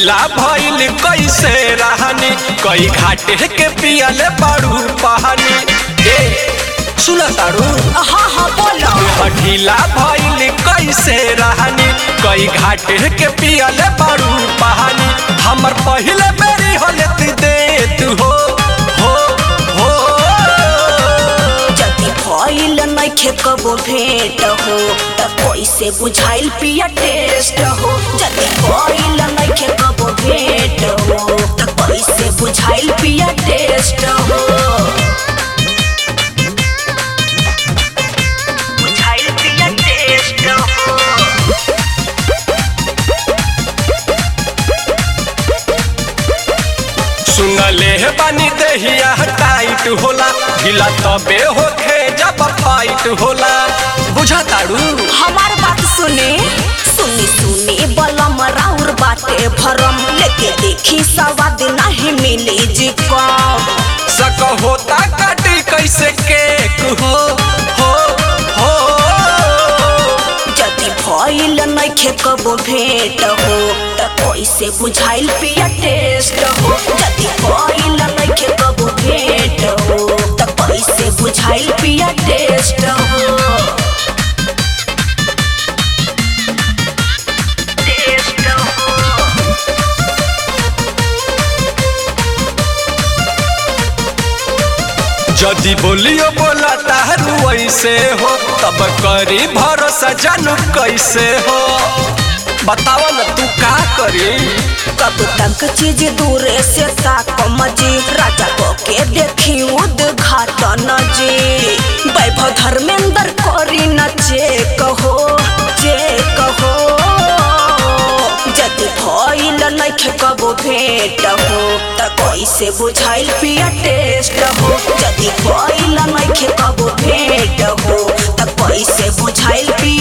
ढीला भइल कैसे रहनी कई घाटे के पियले बड़ू पहानी ए सुन तारू हाँ हाँ बोलो ढीला भइल कैसे रहनी कई घाटे के पियले बड़ू पहानी हमर पहिले बेरी होलेत देत हो हो हो जदि भइल नइखे कबो भेंट हो त कैसे बुझाइल पिया टेस्ट हो जदि भइल नइखे कबो भेंट हो त कैसे बुझाइल पिया टेस्ट हो बुझाइल पिया टेस्ट हो सुनले हे बानी देहिया टाइट होला ढीला तबे होखे जब फाइट होला बुझा तारू हमार बात सुने सुनी सुनी बलम राउर बाटे भरम लेके देखी सवाद नहीं मिली जी कम सक होता काटी कैसे केक हो हो हो जदि भइल नइखे कबो भेंट हो त कैसे बुझाइल पिया टेस्ट हो जदि भइल नइखे कबो भेंट हो त कैसे बुझाइल पिया टेस्ट हो टेस्ट हो जदि बोलियो बोला तारू ऐसे हो तब करी भरोसा जानू कैसे हो बताव न तू का करी कब तक चीज दूरे से ताकम जी राजा को के देखी उद्घाटन जी वैभव धर्मेंद्र करी न चेक हो चेक हो जदि भइल नइखे कबो भेंट हो त कैसे बुझाइल पिया टेस्ट हो जदि भइल नइखे कबो भेंट हो त कैसे बुझाइल पिया